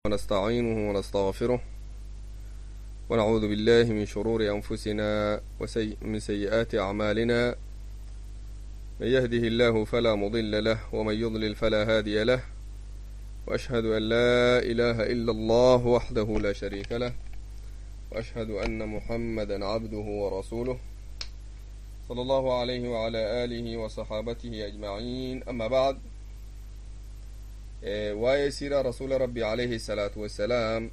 ونستعينه ونستغفره ونعوذ بالله من شرور أنفسنا ومن سيئات أعمالنا من يهده الله فلا مضل له ومن يضلل فلا هادي له وأشهد أن لا إله إلا الله وحده لا شريك له وأشهد أن محمدا عبده ورسوله صلى الله عليه وعلى آله وصحابته أجمعين أما بعد waa'ee siira rasuula rabbii alayhi salaatu wassalaam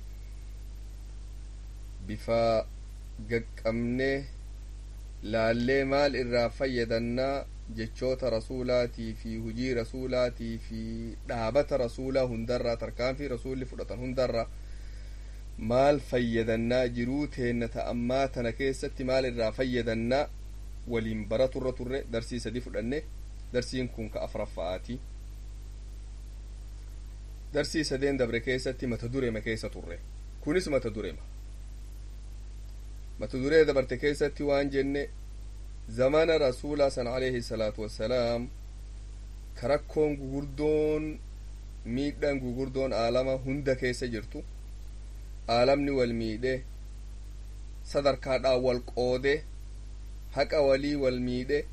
bifa gaqqabnee laallee maal irraa fayyadannaa jechoota rasuulaatii fi hujii rasuulaatii fi dhaabata rasuulaa hundarraa tarkaanfii rasuulli fudhatan hundarraa maal fayyadannaa jiruu teenna ta'ammaa tana keessatti maal irraa fayyadannaa waliin baraturra turre darsii sadi fudhanne darsiin kun ka afraffa'aati darsii sadeen dabre keessatti mata durema keessa turre kunis mata durema mata duree dabarte keessatti waan jenne zamana rasuulaa san alayhi salaatu wassalaam ka rakkoon gugurdoon miidhaan gugurdoon aalama hunda keessa jirtu aalamni wal miidhe sadarkaadhaan wal qoode haqa walii wal miidhe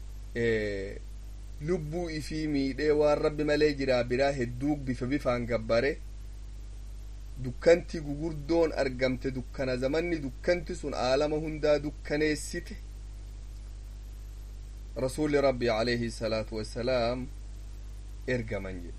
lubbuu ifii miidhee waan rabbi malee jiraa biraa hedduu bifa bifaan gabbare dukkanti gugurdoon argamte dukkana zamanni dukkanti sun aalama hundaa dukkaneessite rasuli rabbi alayhi salaatu wassalaam ergaman jedhe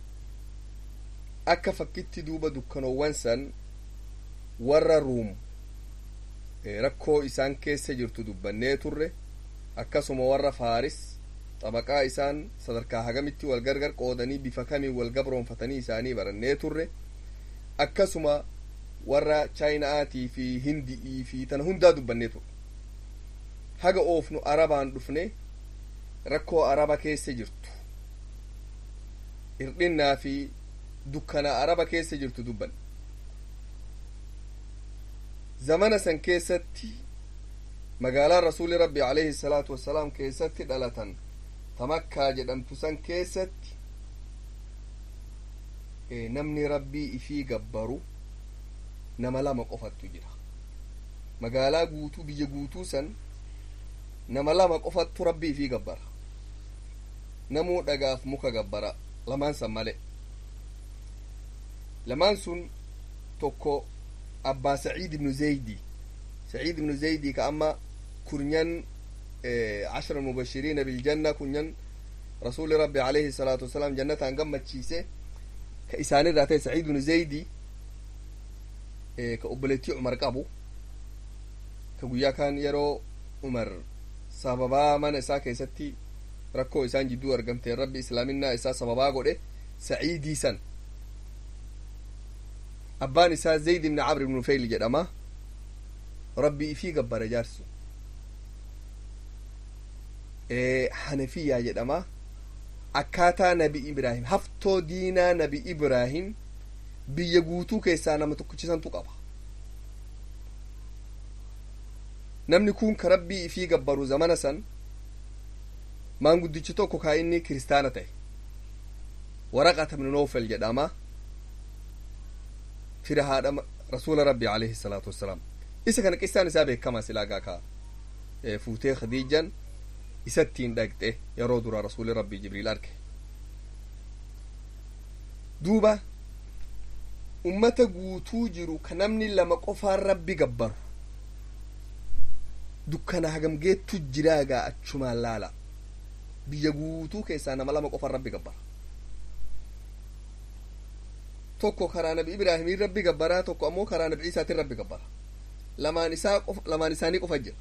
akka fakkitti duuba dukkanoowwan san warra ruum rakkoo isaan keessa jirtu dubbannee turre akkasuma warra faaris xabaqaa isaan sadarkaa hagamitti wal gargar qoodanii bifa kamiin wal gabroonfatanii isaanii barannee turre akkasuma warra chaayina'aatii fi hindi'ii fi tana hundaa dubbannee turre haga oofnu arabaan dhufne rakkoo araba keessa jirtu hir'innaa fi dukkana araba keessa jirtu dubbanne zamana san keessatti magaalaa rasuuli rabbi alayhi salaatu wassalaam keessatti dhalatan tamakkaa jedhamtu san keessatti namni rabbii ifii gabbaru nama lama qofattu jira magaalaa guutuu biyya guutuu san nama lama qofattu rabbii ifii gabbara namuu dhagaaf muka gabbara lamaan san male lamaan sun tokko abbaa saciid ibnu zaydi saciid ibnu zaydi ka amma kurnyan عشر المبشرين بالجنة كنن رسول ربي عليه الصلاة والسلام جنة قمت شيسة كإسان راتي سعيد بن زيدي كأبلتي عمر قابو كقويا كان يرو عمر سببا من إسا كيستي ركو إسان جدو أرقمتي ربي إسلامنا إسا سببا قوله سعيدي سن أبان إسا زيد بن عمرو بن نفيل جدما ربي في قبر جارسو hanafiyaa jedhama akkaataa nabi ibraahim haftoo diinaa nabi ibraahim biyya guutuu keessaa nama tokkichisantu qaba namni kun ka rabbii ifii gabbaru zamana san maanguddichi tokko kaa inni kiristaana ta'e waraqata ibnu noofel jedhama fira haadha rasuula rabbi alayhi salaatu wassalaam isa kana qissaan isaa beekamaa silaagaa kaa fuutee khadiijan isattiin dhaqxe yeroo dura rasuuli rabbii jibriil arge duuba ummata guutuu jiru ka namni lama qofaan rabbi gabbaru dukkana hagamgeettu jiraagaa achumaan laala biyya guutuu keessaa nama lama qofaan rabbi gabbara tokko karaa nabi ibraahimiin rabbi gabbaraa tokko ammoo karaa nabi isaatiin rabbi gabbara lamaan isaa lamaan isaanii qofa jira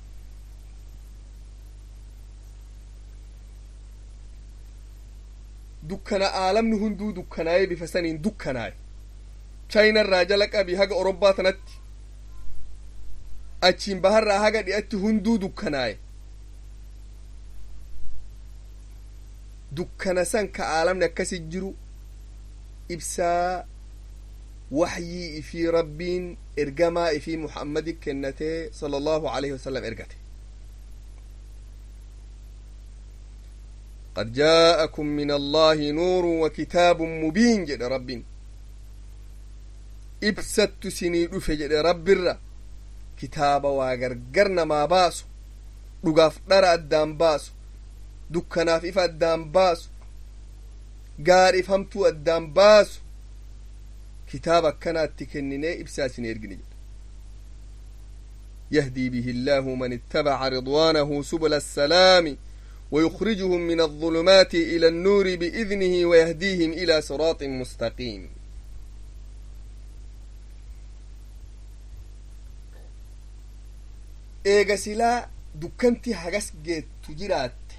dukkana aalamni hunduu dukkanaa'ee bifa saniin dukkanaa'e chaayinarraa jala qabii haga orobbaa tanatti achiin baharraa haga dhi'atti hunduu dukkanaa'e dukkana san ka aalamni akkasi jiru ibsaa waxyii ifii rabbiin ergamaa ifii muhammadi kennatee sala allahu alayhi wasalam ergate قد جاءكم من الله نور وكتاب مبين جد رب ibsattu isinii dhufe jedhe rabbirra kitaaba waa gargar namaa baasu dhugaaf dhara addaan baasu dukkanaaf ifa addaan baasu gaariif hamtuu addaan baasu kitaaba akkanaatti kenninee ibsaa isin ergine jedhe يهدي به الله من اتبع رضوانه سبل السلام ويخرجهم من الظلمات إلى النور بإذنه ويهديهم إلى صراط مستقيم eega silaa dukkanti hagas geettu jiraatte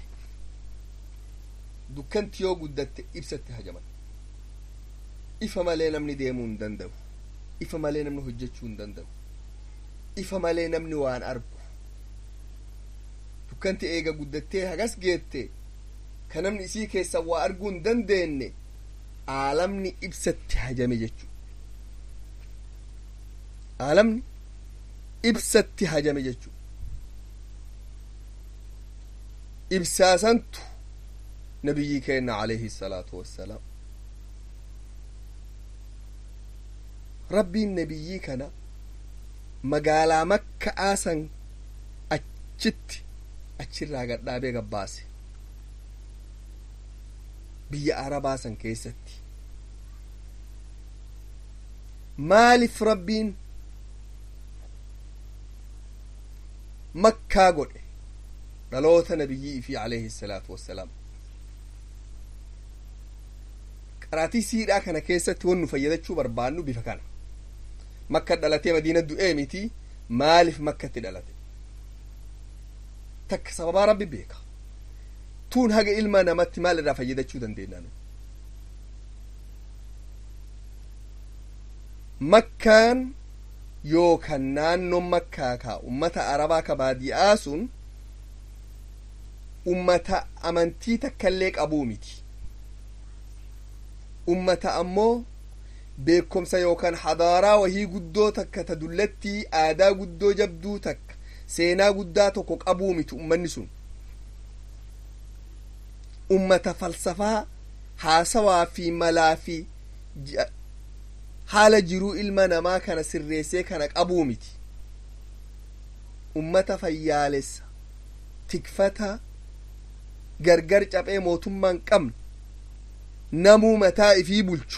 dukkanti yoo guddatte ibsatti hajaman ifa malee namni deemuu hin danda'u ifa malee namni hojjechuu hin danda'u ifa malee namni waan argu dukkanti eega guddattee hagas geette ka namni isii keessa waa arguu hin dandeenye aalamni ibsatti hajame jechu aalamni ibsatti hajame jechu ibsaasantu nabiyyii keenna alayhi salaatu wassalaam rabbiin nabiyyii kana magaalaa makka'aa san achitti achirraa gadhaabee gabbaase biyya arabaa san keessatti maaliif rabbiin makkaa godhe dhaloota nabiyyii fi alayhi salaatu wassalaam qaraatii siidhaa kana keessatti wannu fayyadachuu barbaannu bifa kana makka dhalatee madiina du'ee miti maaliif makkatti dhalate takka sababaa rabbi beeka tuun haga ilma namatti maal irraa fayyadachuu dandeenyaanu makkaan yookaan naannoon makkaa kaa ummata arabaa ka baadiyaa sun ummata amantii takkaillee qabuu miti ummata ammoo beekomsa yookaan hadaaraa wahii guddoo takka ta dullattii aadaa guddoo jabduu takka seenaa guddaa tokko qabuu miti ummanni sun ummata falsafaa haasawaa fi malaa fi haala jiruu ilma namaa kana sirreessee kana qabuu miti ummata fayyaalessa tikfata gargar caphee mootummaan qabne namuu mataa ifii bulchu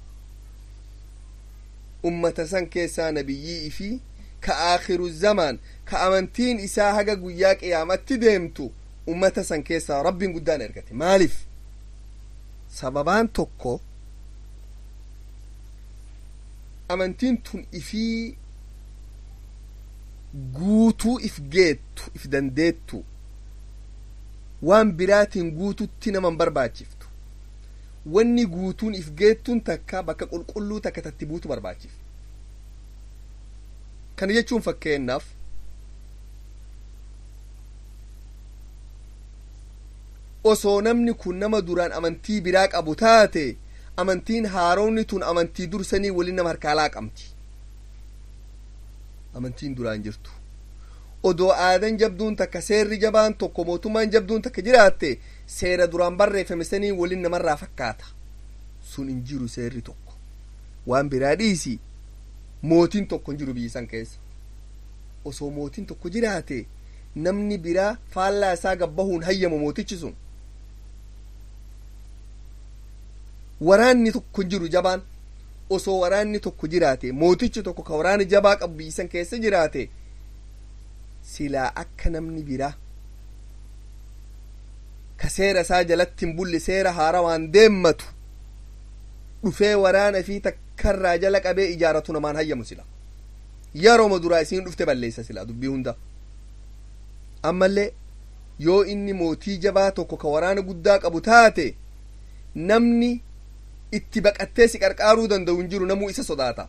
ummata san keessaa nabiyyii ifii ka aakhiru zamaan ka amantiin isaa haga guyyaa qiyaamatti deemtu ummata san keessaa rabbiin guddaan ergate maaliif sababaan tokko amantiin tun ifii guutuu if geettu if dandeettu waan biraatiin guututti naman barbaachiftu wanni guutuun if geettuun takka bakka qulqulluu takka tatti buutu barbaachif kana jechuun fakkeennaaf osoo namni kun nama duraan amantii biraa qabu taate amantiin haaroonni tun amantii dursanii waliin nama harkaalaa qabdi amantiin duraan jirtu odoo aadan jabduun takka seerri jabaan tokko mootummaan jabduun takka jiraatte seera duraan barreeffame sanii waliin namarraa fakkaata sun hin jiru seerri tokko waan biraa dhiisi mootiin tokko hin jiru biyyisan keessa osoo mootiin tokko jiraate namni biraa faallaa isaa gabbahuun hayyamu mootichi sun waraanni tokko hin jiru jabaan osoo waraanni tokko jiraate mootichi tokko ka waraana jabaa qabu biyyisan keessa jiraate silaa akka namni biraa ka seera isaa jalatti hin bulle seera haara waan deemmatu dhufee waraana fi takkarraa jala qabee ijaaratu namaan hayyamu sila yerooma duraa isiin dhufte balleessa sila dubbii hunda ammallee yoo inni mootii jabaa tokko ka waraana guddaa qabu taate namni itti baqattee si qarqaaruu danda'u hin jiru namuu isa sodaata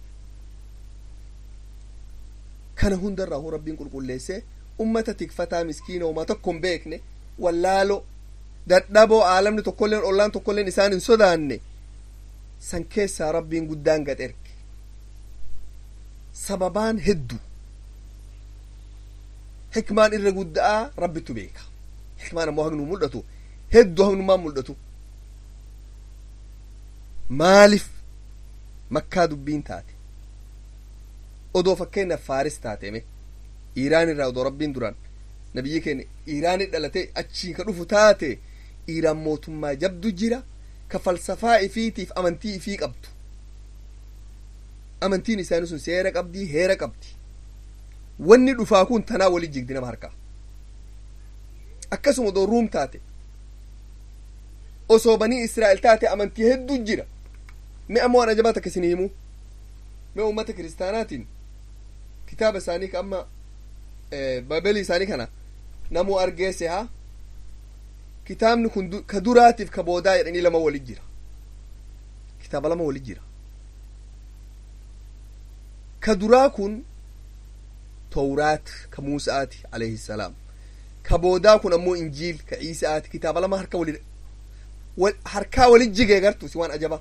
kana hundarraa hoo rabbiin qulqulleessee ummata tikfataa miskiina homaa tokko hin beekne wallaalo dadhaboo aalamni tokkolleen ollaan tokkolleen isaan hin sodaanne san keessaa rabbiin guddaan gad erge sababaan heddu hikmaan irra guddaa rabbittu beeka hikmaan ammoo hagnu mul'atu hedduu hagnummaan mul'atu maaliif makkaa dubbiin taate odoo fakkeenyaaf faaris taateme iiraan irraa odoo rabbiin duraan nabiyyi keenya iiraanit dhalate achii ka dhufu taate iiraan mootummaa jabdu jira ka falsafaa ifiitiif amantii ifii qabdu amantiin isaanii sun seera qabdii heera qabdi wanni dhufaa kun tanaa walit jigdi nama harkaa akkasuma odoo ruum taate osoo banii israa'el taate amantii hedduu jira mi ammoo waan ajabaa takka isin himu mi ummata kiristaanaatiin kitaaba isaanii ka amma baabelii isaanii kana namuu argeesse haa kitaabni kun ka duraatiif ka boodaa jedhanii lama walit jira kitaaba lama walit jira ka duraa kun towraat ka muusaati alayhi salaam ka boodaa kun ammoo injiil ka ciisaati kitaaba lama harka wali harkaa walit jigee gartu si waan ajaba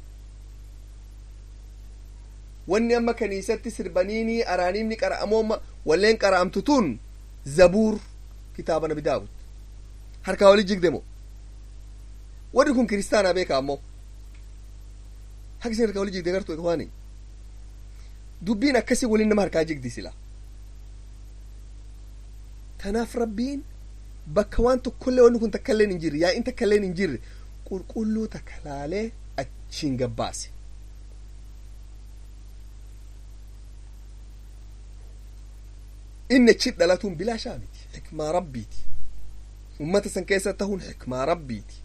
wanni amma kaniisatti sirbaniini araaniimni qara'amooma walleen qara'amtu tun zabuur kitaaba nabi daawud harkaa walit jigde mo warri kun kiristaanaa beeka ammoo haka isin harkaa walit jigde gartu ikwaani dubbiin akkasii waliin nama harkaa jigdi sila tanaaf rabbiin bakka waan tokkollee wanni kun takkailleen hin jirre yaa'iin takkailleen hin jirre qulqulluu takka laalee achiin gabbaase inni achi dhalatuun bilaashaa miti xikmaa rabbiiti ummata san keessa tahuun xikmaa rabbiiti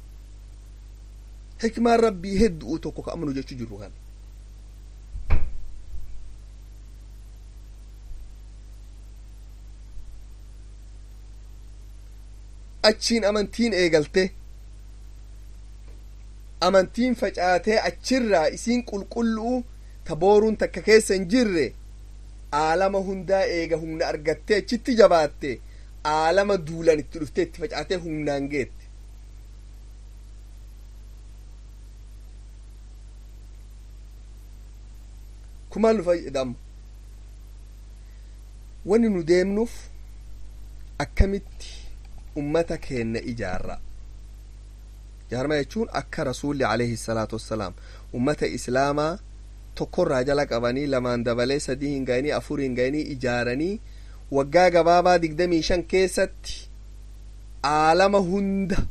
xikmaan rabbii hedduu tokko ka amanu jechuu jirru kana achiin amantiin eegalte amantiin facaatee achirraa isiin qulqulluu ta booruun takka keessa hin jirre aalama hundaa eega humna argattee achitti jabaatte aalama duulan itti dhuftee itti facaatee humnaan geette kumaal nu fayyadama wanni nu deemnuuf akkamitti ummata keenna ijaarra ijaarama jechuun akka rasuulli alayhi salaatu wassalaam ummata islaamaa tokkorraa jala qabanii lamaan dabalee sadii hin ga'anii afur hin ga'anii ijaaranii waggaa gabaabaa digdamii shan keessatti aalama hunda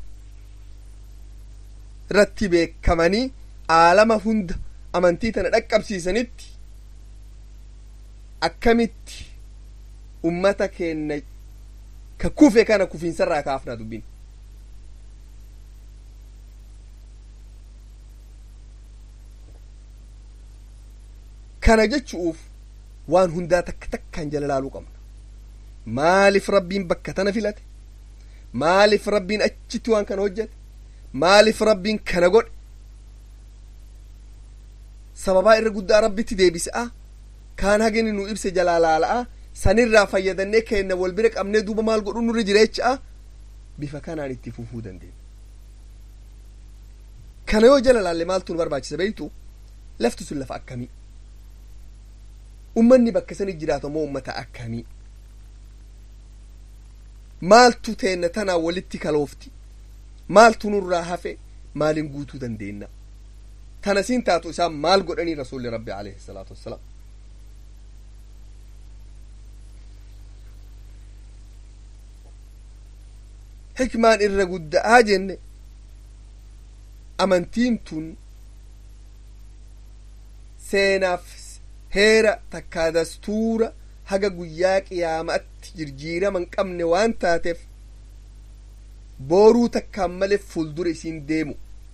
irratti beekamanii aalama hunda amantii tana dhaqqabsiisanitti akkamitti ummata keenna ka kufe kana kufiinsarraa kaafna dubbin kana jechuuf waan hundaa takka takkaan jala laaluu qabna maaliif rabbiin bakka tana filate maaliif rabbiin achitti waan kana hojjete maaliif rabbiin kana godhe sababaa irra guddaa rabbitti deebisa'a kaan hagini nu ibse jalaa laala'a sanirraa fayyadannee keenna wal bira qabnee duuba maal godhu nurra jireecha'a bifa kanaan itti fufuu dandeenya kana yoo jala laalle maaltu nu barbaachisa beeytu lafti sun lafa akkamii ummanni bakka sani jiraatu moo ummata akkamii maaltu teenna tanaa walitti kaloofti maaltu nurraa hafe maalin guutuu dandeenya tana siin taatu isaan maal godhanii rasuulli rabbi alayhi salaatu wassalaam hikmaan irra gudda'aa jenne amantiin tun seenaaf heera takkaa dastuura haga guyyaa qiyaama'atti jirjiirama hin qabne waan taateef booruu takkaan malee fuuldura isiin deemu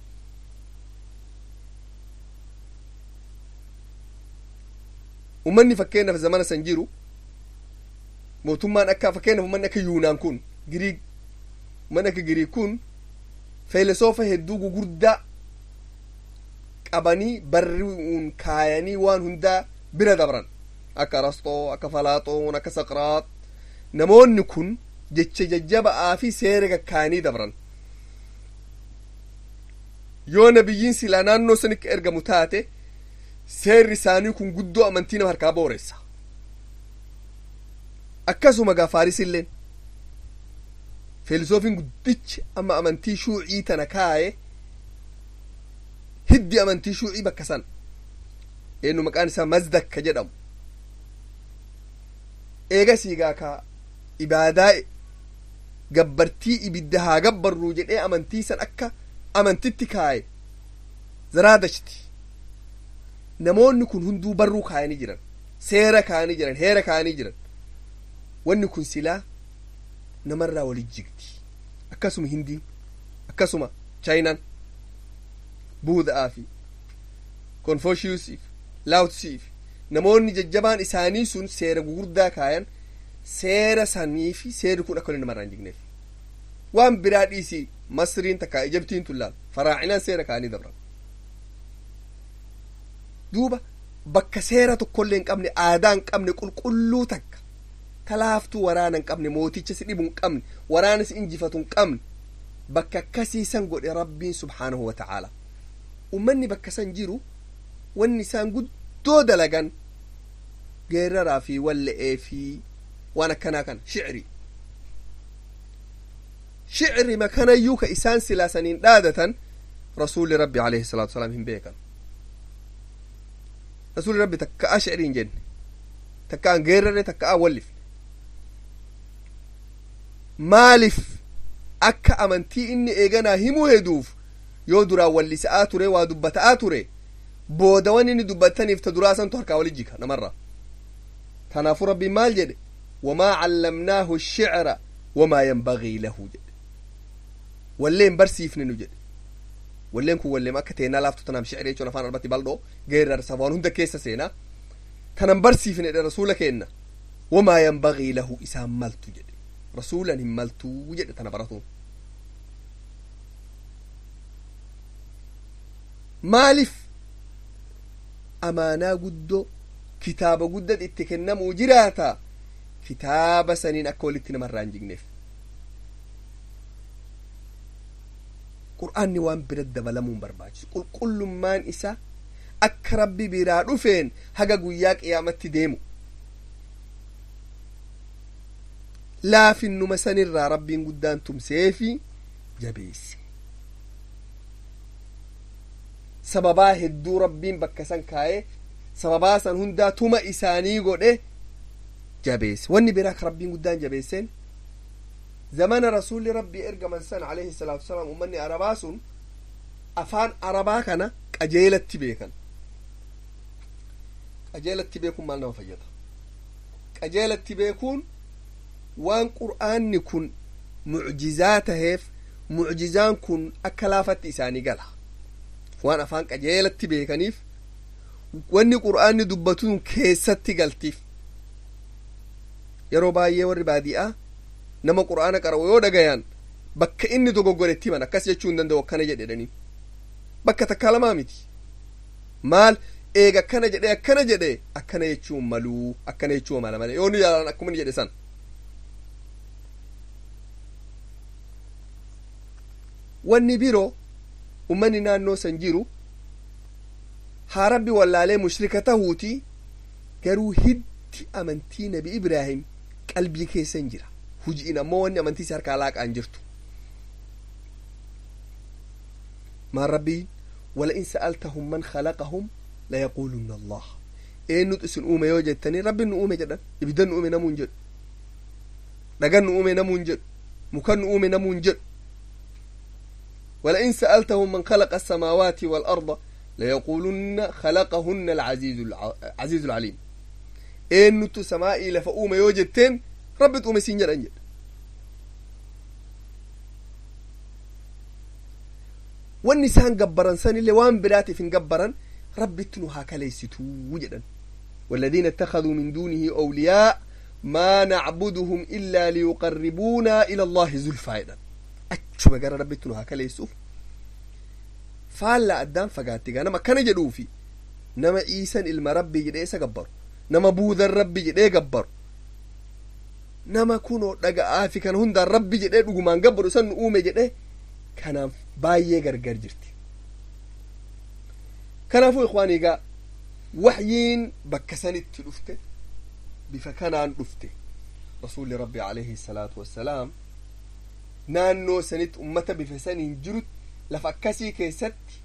ummanni fakkeenyaaf zamana san jiru mootummaan akka fakkeenyaaf ummanni akka yuunaan kun giriik ummanni akka giriik kun feelesoofa hedduu gugurdaa qabanii barri'uun kaayanii waan hundaa bira dabran akka arastoo akka falaaxoon akka saqraat namoonni kun jecha jajjaba'aa fi seera kakkaanii dabran yoo nabiyyiin silaa naannoo sanitti ergamu taate seerri isaanii kun guddoo amantii nama harkaa booressa akkasuma gaafaaris illeen feelisoofiin guddichi amma amantii shuucii tana kaaye hiddi amantii shuucii bakka san eenyu maqaan isaa mazdakka jedhamu eega siigaa ka ibaadaa gabbartii ibidda haa gabbarruu jedhee amantii san akka amantitti kaaye zaraadashti namoonni kun hunduu barruu kaayanii jiran seera kaayanii jiran heera kaayanii jiran wanni kun silaa namarraa walit jigdi akkasuma hindiin akkasuma chaayinaan buuda'aa fi konfoshiyusiif laawutsiif namoonni jajjabaan isaanii sun seera gugurdaa kaayan seera sanii fi seerri kun akka namarraa hin jigneef waan biraa dhiisii masriin takka ijabtiin tun laal faraacinaan seera kaanii dabran duuba bakka seera tokkollee hin qabne aadaa hin qabne qulqulluu takka talaaftuu waraana hin qabne mooticha si dhibu hin qabne waraana si injifatu hin qabne bakka akkasiisan godhe rabbiin subhaanahu wata'aala ummanni bakka san jiru wanni isaan guddoo dalagan geeraraa fi walla'ee fi waan akkanaa kana shicri shicri makanayyuu ka isaan silaasaniin dhaadatan rasuulli rabbi alayhi salaatu wasalaam hin beekan rasuulli rabbi takka'a shicri hin jenne takka'an geerarre takka'an wallifne maaliif akka amantii inni eeganaa himuu heduuf yoo duraan wallisa'aa ture waa dubbata'aa ture booda wan inni dubbataniif ta duraa santu harkaa walit jika namarraa kanaafuu rabbiin maal jedhe wamaa callamnaahu shicra wamaa yanbagii lahu jedhe walleen barsiifne nu jedhe walleen kun walleem akka teenaa laaftu tanaam shicri jechuun afaan arbatti baldhoo geerarsa waan hunda keessa seenaa tanan barsiifne dhe rasuula keenna wamaa yanbagii lahu isaan maltu jedhe rasuulan hin maltuu jedhe tana baratuun maaliif amaanaa guddoo kitaaba guddad itti kennamuu jiraata kitaaba saniin akka walitti namarraa hin jigneef qur'aanni waan bira dabalamuun barbaachisu qulqullummaan isa akka rabbi biraa dhufeen haga guyyaa qiyaamatti deemu laafinnuma sanirraa rabbiin guddaan tumseefi jabeesse sababaa hedduu rabbiin bakka san kaa'ee sababaa san hundaa tuma isaanii godhe jabeesse wanni biraa ka rabbiin guddaan jabeesseen zamana rasuulli rabbii ergaman san alayhi salaatu wasalaam ummanni arabaa sun afaan arabaa kana qajeelatti beekan qajeelatti beekuun maal nama fayyada qajeelatti beekuun waan qur'aanni kun mucjizaa taheef mucjizaan kun akka laafatti isaanii gala waan afaan qajeelatti beekaniif wanni qur'aanni dubbatuun keessatti galtiif yeroo baay'ee warri baadi'aa nama qur'aana qara'u yoo dhagayan bakka inni dogoggoretti himan akkas jechuu hin danda'u akkana jedhedhanii bakka takkaa lamaa miti maal eega akkana jedhe akkana jedhe akkana jechuun maluu akkana jechuun mala malee yoo nu yaalan akkuma ni jedhe san wanni biroo ummanni naannoo san jiru haa rabbi wallaalee mushrika tahuuti garuu hiddi amantii nabi ibraahim qalbii keessan jira hujiin ammoo wanni amantii isa harkaa laaqaan jirtu maan rabbiin ولئن سألتهم من خلقهم ليقولن الله eenyutu isin uume yoo jettanii rabbiin nu uume jedhan ibiddan nu uume namuun jedhu dhagan nu uume namuun jedhu mukan nu uume namuun jedhu ولئن سألتهم من خلق السماوات والأرض ليقولن خلقهن العزيز العزيز العليم eenyutu samaa'ii lafa uume yoo jetteen rabbitu uume siin jedhan jedha wanni isaan gabbaran sanillee waan biraatiif hin gabbaran rabbitti nu haa kaleessituu jedhan والذين اتخذوا من دونه أولياء ما نعبدهم إلا ليقربونا إلى الله زلفى jedhan achuma gara rabbitti nu haa kaleessuuf faallaa addaan fagaattigaa nama akkana jedhuufi nama iisan ilma rabbii jedhee isa gabbaru nama buudan rabbi jedhee gabbaru nama kunoo dhaga'aa fi kana hundaan rabbi jedhee dhugumaan gabbaru isan nu uume jedhee kanaaf baay'ee gargar jirti kanaafuu ikwaanii gaa waxyiin bakka sanitti dhufte bifa kanaan dhufte rasuulli rabbi alayhi salaatu wassalaam naannoo sanitti ummata bifa saniin jirutti lafa akkasii keessatti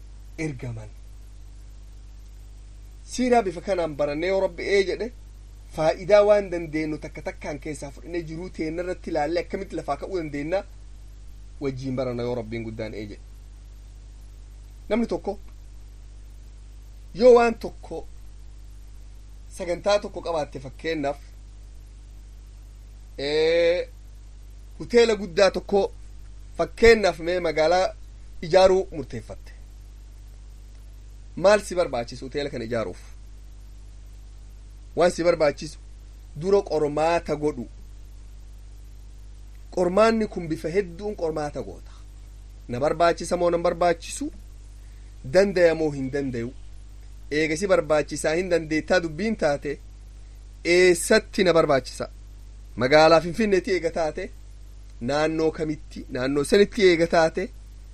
ergaman siiraa bifa kanaan barannee yoo rabbi ee jedhe faayidaa waan dandeenyu takka takkaan keessaa fudhannee jiruu teenna irratti ilaallee akkamitti lafaa ka'uu dandeenya wajjiin barana yoo rabbiin guddaan ee jedhe namni tokko yoo waan tokko sagantaa tokko qabaatte fakkeenyaaf huteela guddaa tokko fakkeenyaaf mee magaalaa ijaaruu murteeffatte maal si barbaachisu huteela kana ijaaruuf waan si barbaachisu dura qormaata godhu qormaanni kun bifa hedduun qormaata goota na barbaachisa moo nan barbaachisu dandaya moo hin dandayu eegasi barbaachisaa hin dandeettaa dubbiin taate eessatti na barbaachisa magaalaa finfinneetti eega taate naannoo kamitti naannoo sanitti eega taate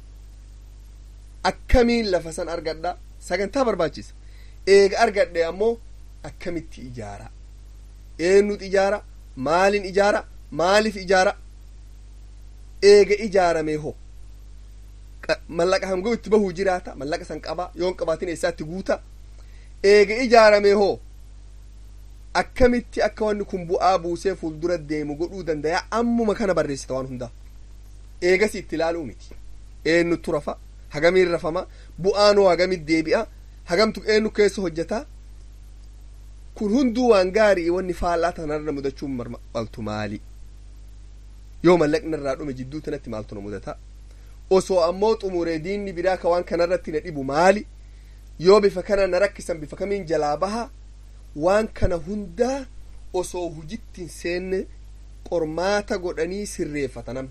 akkamiin lafa san argadha sagantaa barbaachisa eega argadhe ammoo akkamitti ijaara eenyutu ijaara maalin ijaara maaliif ijaara eega ijaaramee hoo mallaqa hangoo itti bahuu jiraata mallaqa san qaba yoon qabaatin eessaatti guuta eega ijaaramee hoo akkamitti akka wanni kun bu'aa buusee fuuldura deemu godhuu dandayaa ammuma kana barreessita waan hundaa eegas itti ilaaluu miti eenyutu rafa hagamiin rafama bu'aanoo hagamit deebi'a hagamtu eenyu keessa hojjeta kun hunduu waan gaarii wanni faallaa tanarra mudachuun maltu maali yoo mallaqni irraa dhume jidduu tanatti maaltu na mudata osoo ammoo xumuree diinni biraa ka waan kanarratti na dhibu maali yoo bifa kana na rakkisan bifa kamiin jalaa baha waan kana hundaa osoo hujitti hin seenne qormaata godhanii sirreeffata namni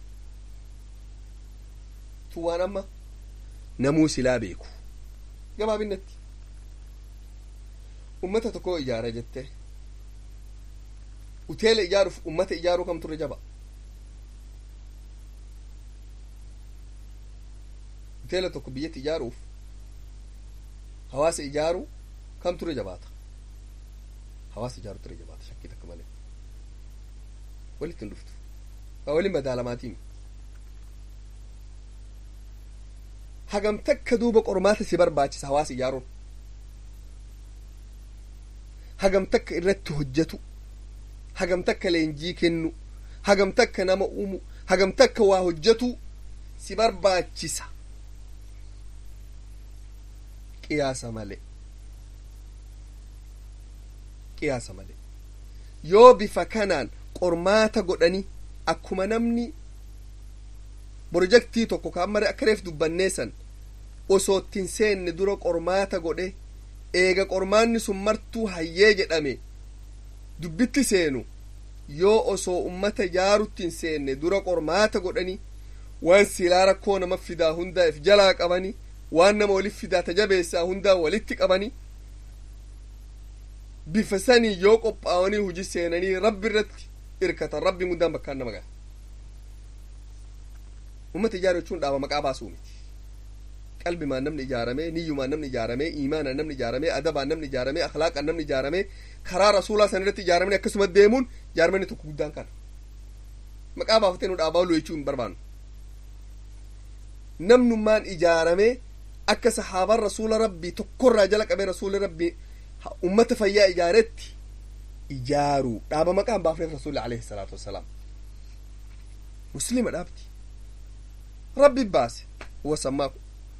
tu waan amma namuu silaa beeku gabaabinatti ummata tokko ijaara jette uteela ijaaruuf ummata ijaaruu kam turre jaba uteela tokko biyyatti ijaaruuf hawaasa ijaaruu kam turre jabaata hawaasa ijaaru turre jabaata shakkii takka malee walitti hin dhuftu waa waliin madaalamaatiin hagam takka duuba qormaata si barbaachisa hawaasa ijaaruun hagam takka irratti hojjetu hagam takka leenjii kennu hagam takka nama uumu hagam takka waa hojjetu si barbaachisa qiyaasa malee qiyaasa malee yoo bifa kanaan qormaata godhani akkuma namni projektii tokko ka amma akka reef dubbanneessan osoo ittiin seenne dura qormaata godhe eega qormaanni sun martuu hayyee jedhame dubbitti seenu yoo osoo ummata ijaarutti hin seenne dura qormaata godhani waan silaa rakkoo nama fidaa hundaa if jalaa qabani waan nama walif fidaa tajabeessaa hundaa walitti qabani bifa sanii yoo qophaa'anii hujii seenanii rabbi irratti irkatan rabbiin guddaan bakkaan nama gaha ummata ijaaru jechuun dhaaba maqaa baasuu miti qalbimaan namni ijaaramee niyyumaan namni ijaaramee iimaanaan namni ijaaramee adabaan namni ijaaramee akhlaaqaan namni ijaaramee karaa rasuulaa san irratti ijaaramanii akkasuma deemuun ijaaramanii tokko guddaan kana maqaa baafatee nu dhaabaa lu jechuu hin barbaannu namnummaan ijaaramee akka sahaabaan rasuula rabbii tokkorraa jala qabee rasuula rabbii ummata fayyaa ijaaretti ijaaruu dhaaba maqaa hin baafneef rasuulli alayhi salaatu wassalaam muslima dhaabti rabbi baase wasammaaku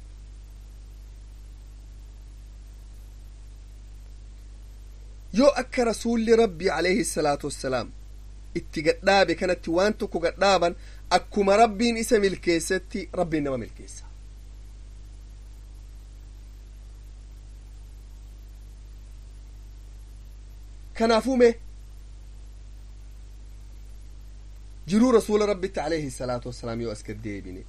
yoo akka rasuulli rabbii alayhi salaatu wassalaam itti gadhaabe kanatti waan tokko gadhaaban akkuma rabbiin isa milkeessetti rabbiin nama milkeessa kanaafuu mee jiruu rasuula rabbitti alayhi salaatu wassalaam yoo as gaddeebine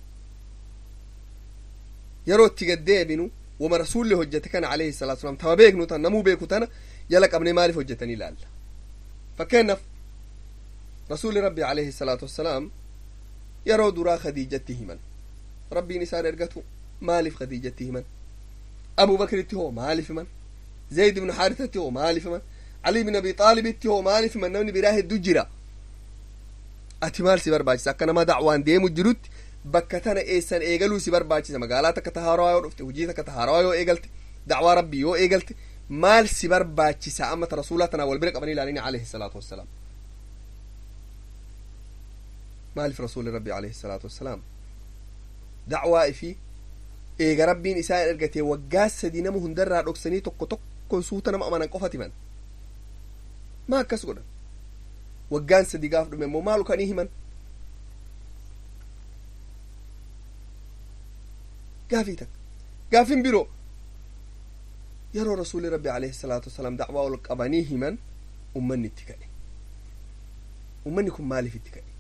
yeroo itti gaddeebinu wama rasuulli hojjete kana alayhi salaatu wassalaam tama beeknu tan namuu beeku tana jala qabnee maaliif hojjetanii ilaalla fakkeenyaaf rasuulli rabbi alayhi salaatu wassalaam yeroo duraa khadiijatti himan rabbiin isaan ergatu maaliif khadiijatti himan abubakritti hoo maaliif himan zayd ibnu xaarisatti hoo maaliif himan ali ibn abi xaalibitti hoo maaliif himan namni biraa hedduu jira ati maal si barbaachisa akka nama dacwaan deemu jirutti bakka tana eessan eegaluu si barbaachisa magaalaa takka tahaarawaa yoo dhufte hujii takka tahaarawaa yoo eegalte dacwaa rabbii yoo eegalte maal si barbaachisa amma ta rasuulaa tanaa wal bira qabanii ilaalini alayhi salaatu wassalaam maaliif rasuuli rabbi alayhi salaatu wassalaam dacwaa ifi eega rabbiin isaa ergatee waggaa sadii nama hundarraa dhoksanii tokko tokkon suuta nama amanan qofat himan maa akkas godhan waggaan sadii gaaf dhume immoo maalu kanii himan gaafii takka gaafin biroo yeroo rasuuli rabbi alayhi salaatu wasalaam dacwaa ol qabanii himan ummanni itti ka'e ummanni kun maaliif itti ka'e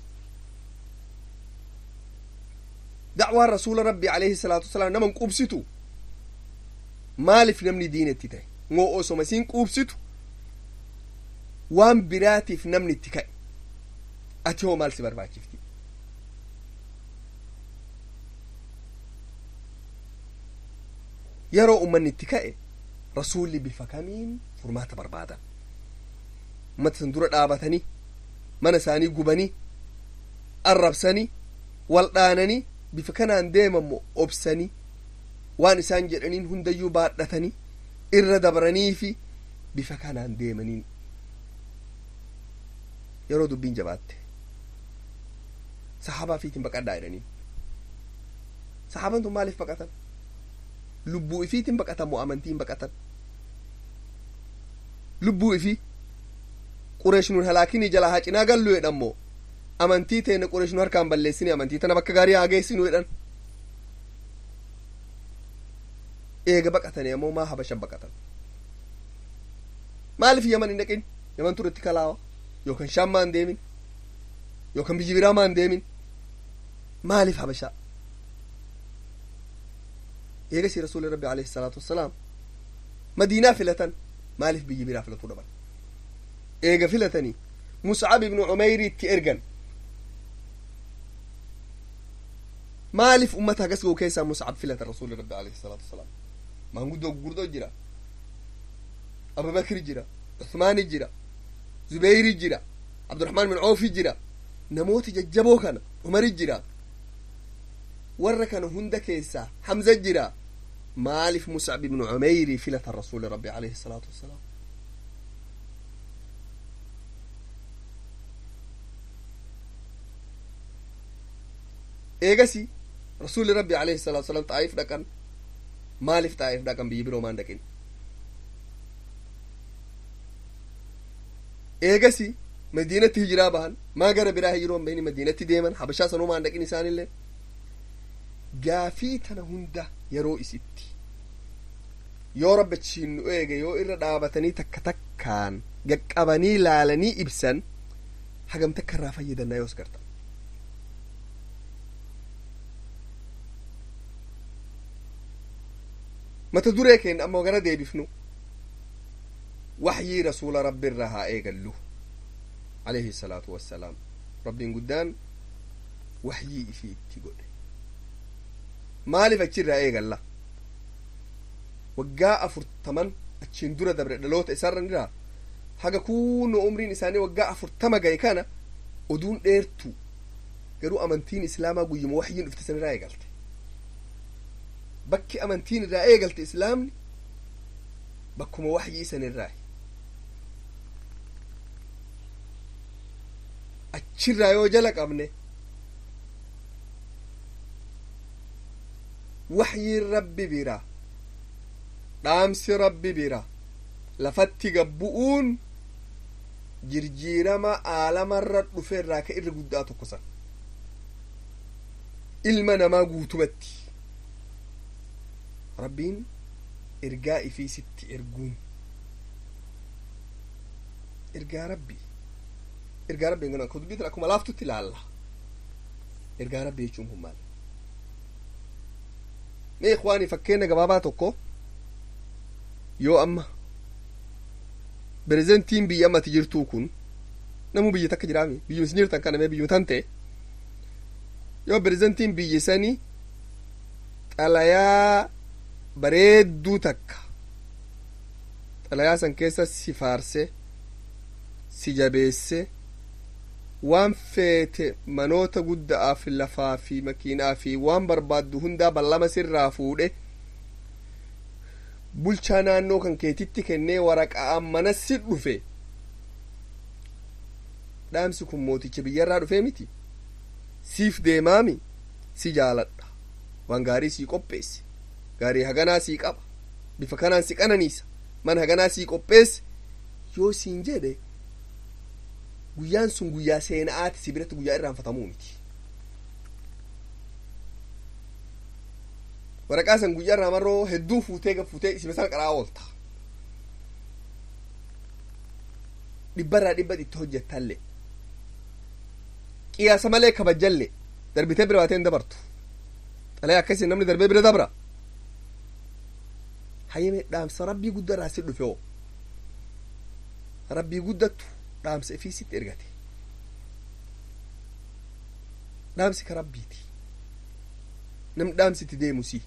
dacwaan rasuula rabbi alayhi salaatu wasalaam naman quubsitu maaliif namni diina itti ta'e moo osoma isiin quubsitu waan biraatiif namni itti ka'e ati hoo maal si barbaachifti yeroo ummanni itti ka'e rasuulli bifa kamiin furmaata barbaadan ummata san dura dhaabatanii mana isaanii gubanii arrabsanii wal dhaananii bifa kanaan deemammo obsanii waan isaan jedhaniin hundayyuu baadhatanii irra dabranii fi bifa kanaan deemaniin yeroo dubbiin jabaatte sahaabaa fiitiin baqadhaa jedhaniin sahaabaan tun maaliif baqatan lubbuu ifiitiin baqatan moo amantiin baqatan lubbuu ifii qureesh nun halaakinii jalaa haa cinaa gallu jedhan moo amantii teena qureesh nu harkaan balleessini amantii tana bakka gaarii haa geessinu jedhan eega baqatanii ammoo maa habashan baqatan maaliif yaman hin dhaqin yaman turetti kalaawa yookan shaam maan deemin yookan biyyi biraa maan deemin maaliif habashaa eegasi rasuuli rabbi alayhi salaatu wassalaam madiinaa filatan maaliif biyyi biraa filatuu dhaban eega filatanii muscab ibnu cumeyri itti ergan maaliif ummata hagas ga'u keessaa muscab filatan rasuuli rabbi alayhi salaatu wassalaam maanguddoo gurguddoo jira abubakri jira usmaani jira zubeyri jira abduraxmaan bin coofi jira namoota jajjaboo kana umari jira warra kana hunda keessaa hamza jira maaliif muscab ibnu cumeyri filatan rasuuli rabbi alayhi salaatu wassalaam eegasi rasuuli rabbi alayhi salaatu wassalaam xaa'if dhaqan maaliif xaa'if dhaqan biyyi biroo maan dhaqin eegasi madiinatti hijiraa bahan maa gara biraa hijiroon bahini madiinatti deeman habashaa sanuu maan dhaqin isaanillee gaafii tana hunda yeroo isitti yoo rabbachiin nu eege yoo irra dhaabatanii takka takkaan gaqqabanii laalanii ibsan hagam takka irraa fayyadannaa yoos garta mata duree keenya ammoo gara deebifnu waxyii rasuula rabbi irraa haa eegallu alayhi salaatu wassalaam rabbiin guddaan waxyii ifii itti godhe maaliif achirraa eegalla waggaa afurtaman achiin dura dabre dhaloota isaarran irraa haga kunno umriin isaanii waggaa afurtama gahe kana oduun dheertu garuu amantiin islaamaa guyyuma waxyiin dhufte san irraa eegalte bakki amantiin irraa eegalte islaamni bakkuma waxyii san irraa achirraa yoo jala qabne waxyiin rabbi bira dhaamsi rabbi bira lafatti gabbu'uun jirjiirama aalamarra dhufe irraa ka irra guddaa tokko san ilma namaa guutumatti rabbiin ergaa ifii sitti erguun ergaa rabbii ergaa rabbii kun akka dubbiitin akkuma laaftutti ilaalla ergaa rabbii jechuun kun maal mee ikwaanii fakkeenya gabaabaa tokko yoo amma pirezentiin biyya ammati jirtuu kun namu biyya takka jiraami biyyuma isin jirtan kana mee biyyuma tan ta'e yoo pirezentiin biyya sanii xalayaa bareedduu takka xalayaa san keessa si faarse si jabeesse waan feete manoota guddaa fi lafaa fi makiinaa fi waan barbaaddu hundaa ballama sirraa fuudhe bulchaa naannoo kan keetitti kennee waraqaa mana si dhufe dhaamsi kun mooticha biyyarraa dhufee miti siif deemaami si jaaladha waan gaarii sii qopheesse gaarii haganaa sii qaba bifa kanaan si qananiisa man haganaa sii qopheesse yoo siin jedhe guyyaan sun guyyaa seena'aati si biratti guyyaa irraanfatamuu miti waraqaa san guyyaa irraa marroo hedduu fuutee gaffuutee isima sana qaraa oolta dhibbarraa dhibba itti hojjettallee qiyaasa malee kabajjallee darbitee bira baatee hin dabartu xalee akkasii namni darbee bira dabra hayyame dhaamsa rabbii guddaa si dhufe oo rabbii guddattu dhaamsa ifii sitti ergate dhaamsi ka rabbiiti namni dhaamsitti deemu si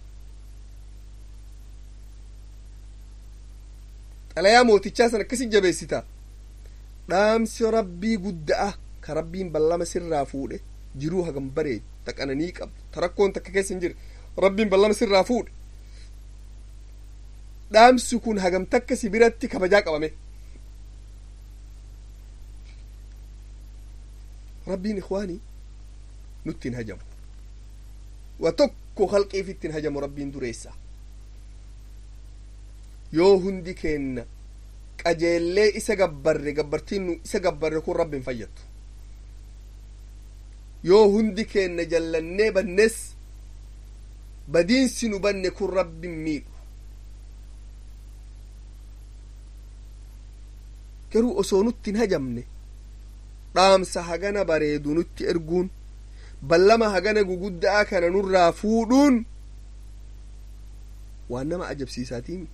xalayaa mootichaa san akkasi jabeessita dhaamsi rabbii gudda'a ka rabbiin ballama sirraa fuudhe jiruu hagam bareedu taqananii qabdu tarakkoon takka keessa hin jirre rabbiin ballama sirraa fuudhe dhaamsi kun hagam takka si biratti kabajaa qabame rabbiin ikwaanii nutti hin hajamu wa tokko halqiif ittiin hajamu rabbiin dureessa yoo hundi keenna qajeellee isa gabbarre gabbartiin nu isa gabbarre kun rabbiin fayyattu yoo hundi keenna jallannee bannes badiinsi nu banne kun rabbiin miidhu garuu osoo nutti hin hajamne dhaamsa hagana bareedu nutti erguun ballama hagana guguddaa kana nurraa fuudhuun waan nama ajabsiisaatiimi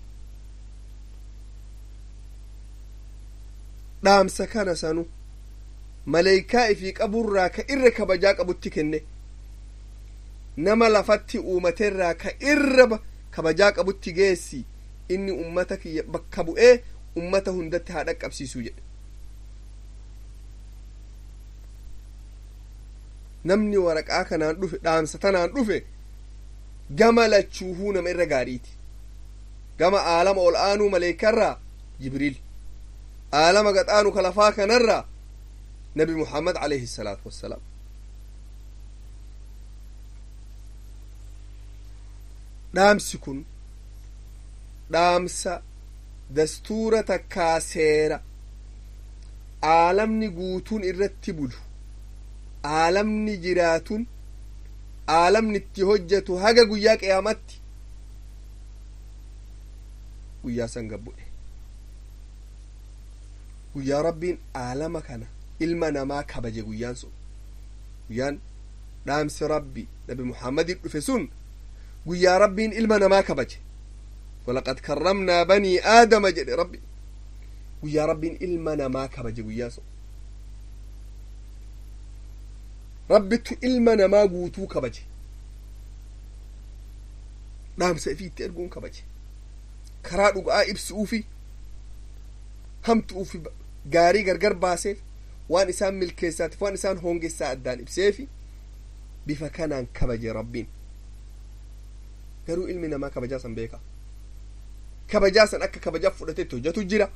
dhaamsa kana sanu maleeykaa ifii qaburraa ka irra kabajaa qabutti kenne nama lafatti uumateerraa ka irra kabajaa qabutti geessi inni ummata kiyya bakka bu'ee ummata hundatti haa dhaqqabsiisuu jedhe namni waraqaa kanaan dhufe dhaamsa tanaan dhufe gama lachuuhuu nama irra gaariiti gama aalama ol aanuu maleekarraa jibriil aalama gaxaanu ka lafaa kanarraa nabi muhammad alayhi salaatu wassalaam dhaamsi kun dhaamsa dastuura takkaa seera aalamni guutuun irratti bulu aalamni jiraatun aalamni itti hojjetu haga guyyaa qiyamatti guyyaa san gabbu'e guyyaa rabbiin aalama kana ilma namaa kabaje guyyaan sun guyyaan dhaamsi rabbi nabi muhammadin dhufe sun guyyaa rabbiin ilma namaa kabaje walaqad karramnaa banii aadama jedhe rabbi guyyaa rabbiin ilma namaa kabaje guyyaa sun rabbittu ilma namaa guutuu kabaje dhaamsa ifii itti erguun kabaje karaa dhuga'aa ibsuufi hamtuufi gaarii gargar baaseef waan isaan milkeessaatiif waan isaan hongessaa addaan ibseefi bifa kanaan kabaje rabbiin garuu ilmi namaa kabajaa san beeka kabajaa san akka kabajaa fudhatetti hojjetu jira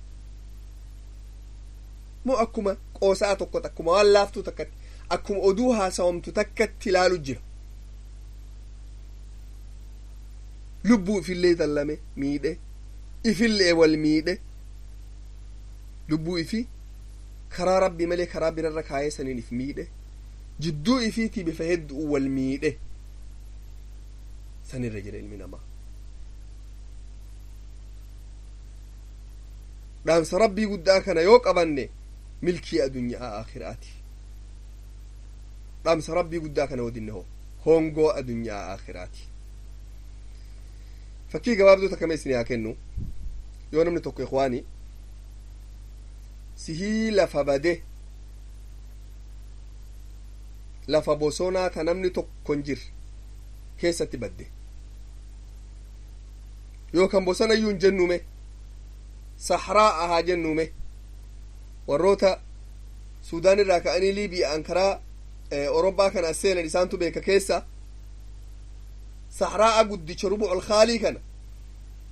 moo akkuma qoosaa tokkot akkuma waan laaftuu takkatti akkuma oduu haasawamtu takkatti ilaalu jira lubbuu ifillee dallame miidhe ifillee wal miidhe lubbuu ifi karaa rabbii malee karaa birarra kaayee saniin if miidhe jidduu ifiitii bifa hedduu wal miidhe sanirra jira ilmi namaa dhaamsa rabbii guddaa kana yoo qabanne milkii adunyaa akhiraati dhaamsa rabbii guddaa kana wodinne hoo hongoo adunyaa akhiraati fakkii gabaabduu takkame isin haa kennu yoo namni tokko ikwaani sihii lafa bade lafa bosonaa ta namni tokkon jir keessatti badde yookan bosona iyyuu hin jennume sahraa ahaa jennume warroota suudaan irraa ka'anii liibiya'an karaa orobbaa kana as seenan isaantu beeka keessa sahraa'a guddicha rubucul khaalii kana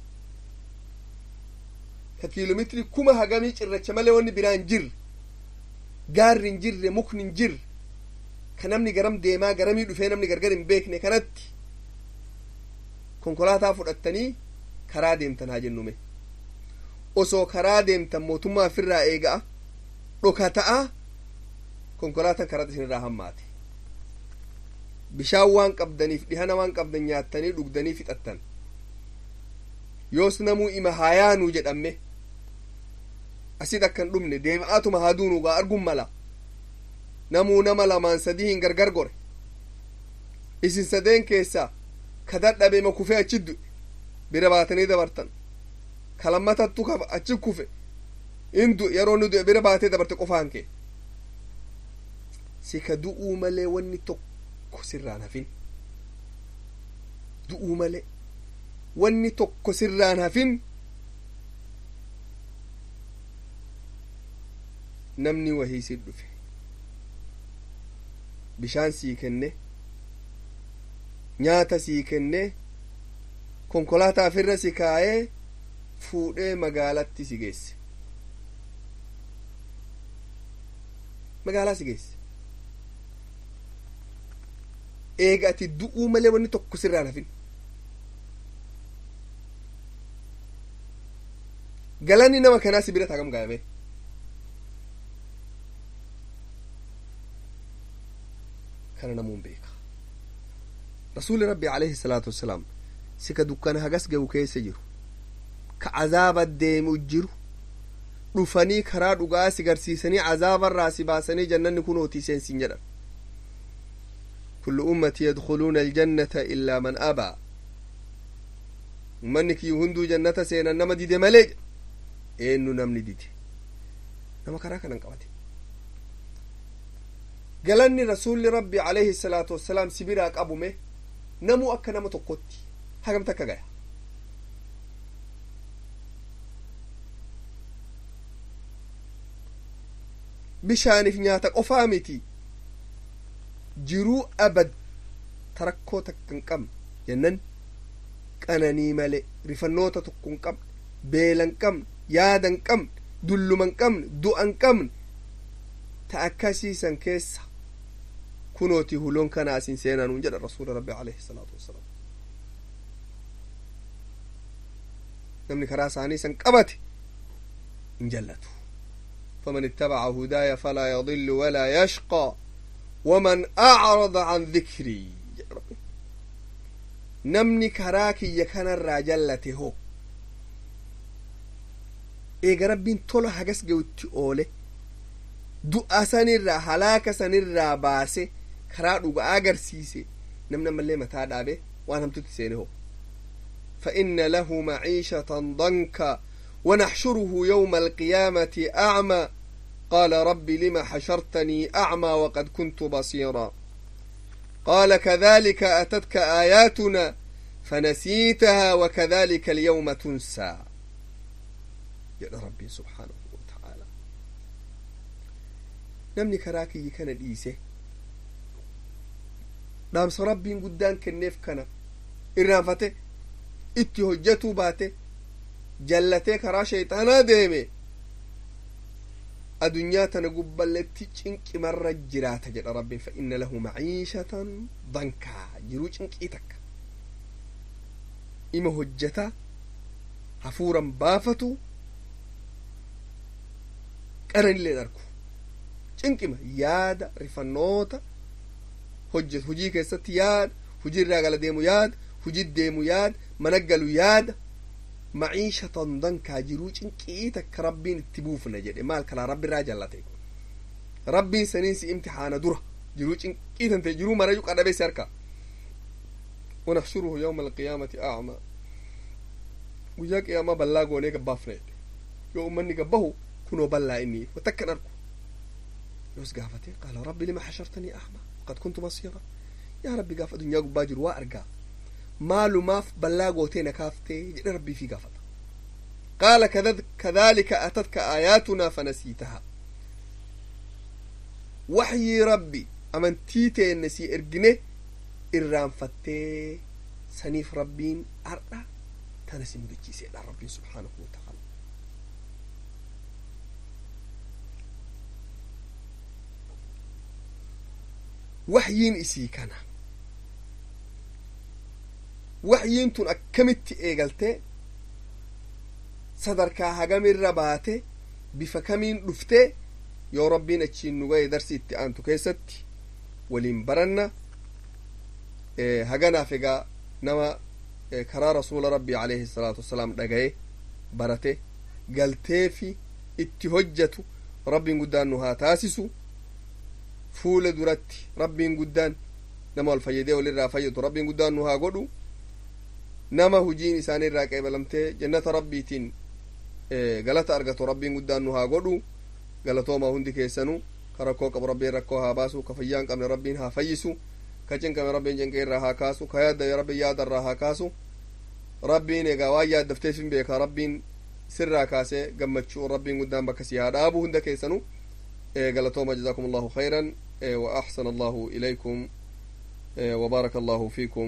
ka kiiloomeetirii kuma hagamii cirracha malee wanni biraa hin jirre gaarri hin jirre mukni hin jirre ka namni garam deemaa garamii dhufee namni gargar hin beekne kanatti konkolaataa fudhattanii karaa deemtan haa jennume osoo karaa deemtan mootummaa ofirraa eega'a dhoka ta'a konkolaataan karaa isinirraa hammaate bishaan waan qabdaniif dhihana waan qabdan nyaattanii dhugdanii fixattan yoos namuu ima haa yaanuu jedhamme asit akkan dhumne deema'aatuma haa duunugaa arguun mala namuu nama lamaan sadii hin gargar gore isin sadeen keessaa ka dadhabe ma kufee achi du'e bira baatanii dabartan ka lammatattu kafa achi kufe in du'e yeroo inni du'e bira baatee dabarte qofaan kee si ka du'uu malee wanni tokko sirraan hafin du'uu malee wanni tokko sirraan hafin namni wahii si dhufe bishaan sii kenne nyaata sii kenne konkolaataa ofirra si kaayee fuudhee magaalatti si geesse magaalaa si geesse eega ati du'uu malee wanni tokko sirraan hafin galanni nama kanaa si bira taagam gaafame kana namuun beeka rasuuli rabbi alayhi salaatu wassalaam si ka dukkana hagas gahu keessa jiru ka azaaba deemu jiru dhufanii karaa dhugaa si garsiisanii azaabarraa si baasanii jannanni kunootii seensin jedhan kullu ummati yadkhuluuna aljannata illaa man abaa ummanni kiyyu hunduu jannata seenan nama dide malee eenyu namni dide nama karaa kanan qabate galanni rasuulli rabbi alayhi salaatu wassalaam si biraa qabume namuu akka nama tokkotti hagamta akka gaya bishaaniif nyaata qofaa miti jiruu abad tarakkoo takka hin qabne jennan qananii male rifannoota tokko hin qabne beela hin qabne yaada hin qabne dulluma hin qabne du'a hin qabne ta akkasiisan keessa kunooti huloon kana asin seenanuun jedha rasuula rabbi alayhi salaatu wassalaam namni karaa isaanii san qabate hin jallatu فمن اتبع هداي فلا يضل ولا يشقى ومن أعرض عن ذكري نمني كراكي يكن الراجلة هو eega rabbiin tola hagas ga'utti oole du'a sanirraa halaaka sanirraa baase karaa dhugaa agarsiise namni ammallee mataa dhaabe waan hamtutti seene ho فإن له معيشة ضنكا ونحشره يوم القيامة أعمى قال رب لم حشرتني أعمى وقد كنت بصيرا قال كذلك أتتك آياتنا فنسيتها وكذلك اليوم تنسى jedha rabbiin subhaanahu wataaalaa namni karaa kiyyi kana dhiise dhaamsa rabbiin guddaan kenneef kana irraanfate itti hojjatuu baate jallatee karaa shayxaanaa deeme adunyaa tana gubballetti cinqimarra jiraata jedha rabbiin fa inna lahu maciishatan dankaa jiruu cinqii takka ima hojjata hafuuran baafatu qaranillee dharku cinqima yaada rifannoota hojjetu hujii keessatti yaada hujii irraa gala deemu yaada hujii deemu yaada mana galu yaada maciishatan dankaa jiruu cinqii takka rabbiin itti buufna jedhe maal kalaa rabbi irraa jallate rabbiin saniin si imtixaana dura jiruu cinqii tante jiruu marayu qadhabe si harka ونحشره يوم القيامة أعمى وياك يا ما بلاغو نيك بافنيت يوم مني قبهو كنوا بلا إني وتكن أركو يوس قافتي قال ربي لما حشرتني أعمى وقد كنت بصيرا يا ربي قاف دنيا باجر وأرقى مالو ماف بلاغو تينا كافتي جد ربي في قافت قال كذلك أتتك آياتنا فنسيتها وحي ربي أمنتيتي النسي إرقنه irraanfattee saniif rabbiin har'a tana si mudachiiseedha rabbiin subhaanahu wataala waxyiin isii kana waxyiin tun akkamitti eegalte sadarkaa hagamirra baate bifa kamiin dhufte yoo rabbiin achiin nu ga'e darsi itti aantu keessatti waliin baranna haganaaf egaa nama karaa rasuula rabbii alayhi salaatu wassalaam dhagaye barate galteefi itti hojjatu rabbiin guddaan nu haa taasisu fuula duratti rabbiin guddaan nama wal fayyadee walirraa fayyadu rabbiin guddaan nu haa godhu nama hujiin isaanii irraa qeebalamtee jannata rabbiitiin galata argatu rabbiin guddaan nu haa godhu galatoomaa hundi keessanuu ka rakkoo qabu rabbiin rakkoo haa baasu ka fayyaa hin qabne rabbiin haa fayyisu ka cinqame rabbiin cinqee irraa haa kaasu ka yaadda rabbiin yaada irraa haa kaasu rabbiin egaa waan yaaddafteef hin beeka rabbiin sirraa kaasee gammachuu rabbiin guddaan bakka si haa dhaabu hunda keessanuu galatooma jazaakum allahu khayran wa axsana allahu ilaykum وبارك الله فيكم